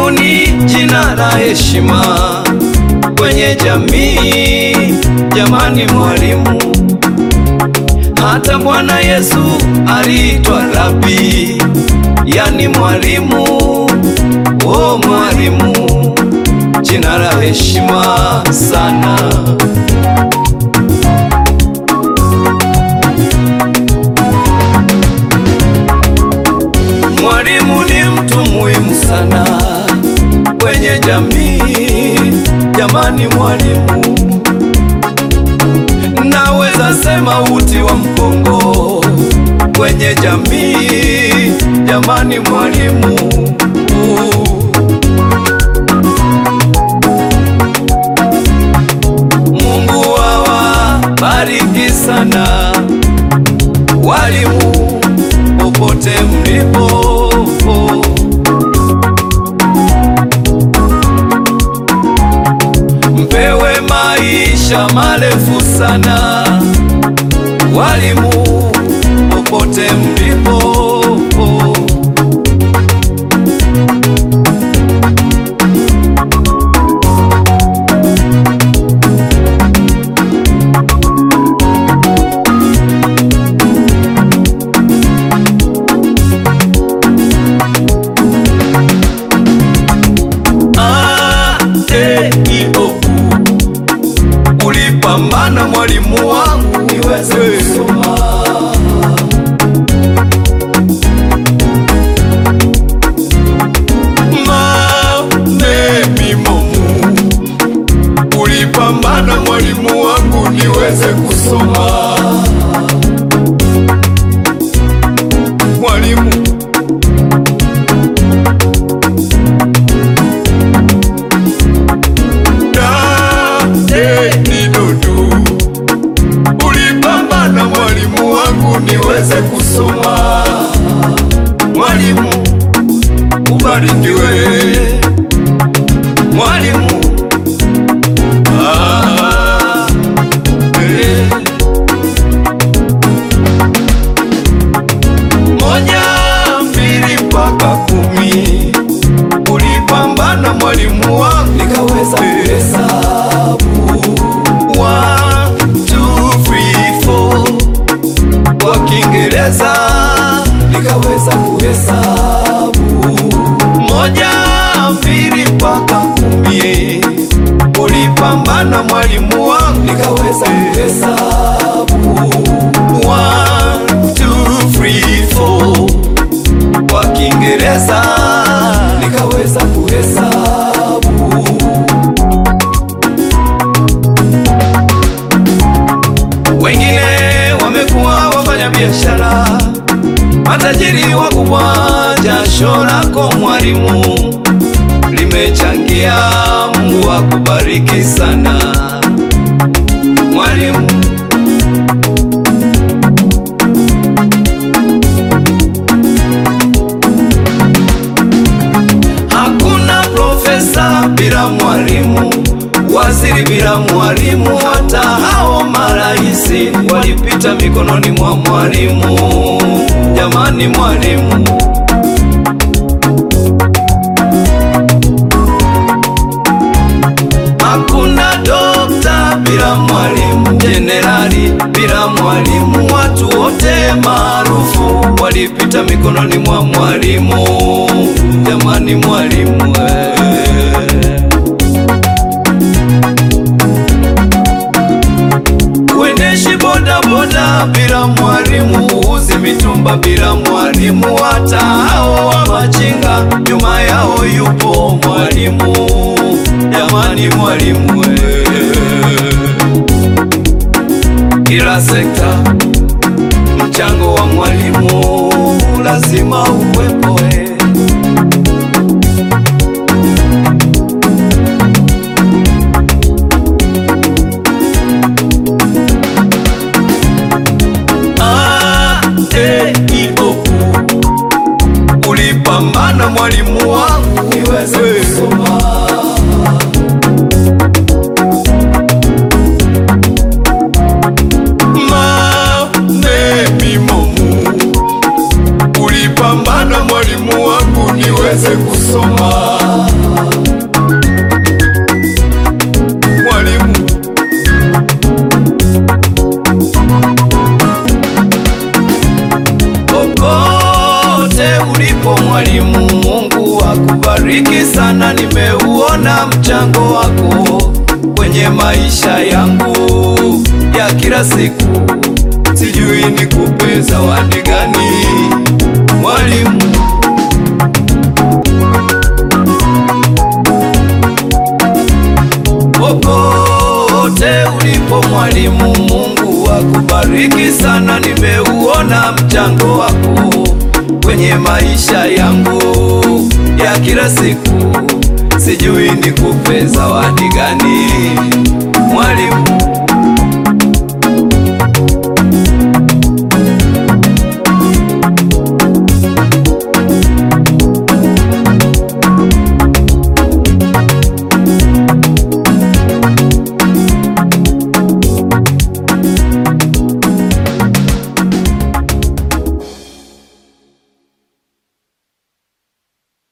Mwalimu ni jina la heshima kwenye jamii. Jamani, mwalimu. Hata Bwana Yesu aliitwa Rabi, yani mwalimu. Oh, mwalimu, jina la heshima sana. Mwalimu ni mtu muhimu sana kwenye jamii. Jamani, mwalimu, naweza sema uti wa mgongo kwenye jamii. Jamani, mwalimu Mungu awabariki sana walimu popote mlipo. Mpewe maisha marefu sana walimu popote mlipo. A, E, I, O, U. Ulipambana mwalimu wangu niweze kusoma. Ma, me, mi, mo, mu. Ulipambana mwalimu wangu niweze kusoma. Mwalimu Da, e, ni dudu. Ulipambana mwalimu wangu niweze kusoma. Mwalimu ubarikiwe, mwalimu ah, eh. Moja, mbili mpaka kumi ulipambana mwalimu wangu nikaweza kuhesabu One, two, three, four. kwa Kiingereza nikaweza kuhesabu moja mbili mpaka kumi ulipambana mwalimu wangu nikaweza kuhesabu One, two, three, four. kwa Kiingereza nikaweza kuhesabu wengine wamekuwa wafanya biashara matajiri wakubwa. Jasho lako mwalimu limechangia. Mungu akubariki sana mwalimu. Hakuna profesa bila mwalimu, waziri bila mwalimu, hata hao maraisi walipita mikononi mwa mwalimu. Jamani, mwalimu Hakuna dokta bila mwalimu, jenerali bila mwalimu, watu wote maarufu walipita mikononi mwa mwalimu. Jamani, mwalimu eh. Uendeshi boda boda bila mwalimu, uzi mitumba bila mwalimu, hata hao wa machinga nyuma yao yupo mwalimu. Jamani, mwalimu eh. Kila sekta mchango wa mwalimu lazima uwepo eh. A, E, I, O, U. Ulipambana mwalimu wangu niweze kusoma. Ma, me, mi, mo, mu. Ulipambana mwalimu wangu niweze kusoma. Popote ulipo mwalimu, Mungu akubariki sana. Nimeuona mchango wako kwenye maisha yangu ya kila siku, sijui nikupe zawadi gani mwalimu. Popote ulipo mwalimu, Mungu akubariki sana. Nimeuona mchango wako kwenye maisha yangu ya kila siku, sijui nikupe zawadi gani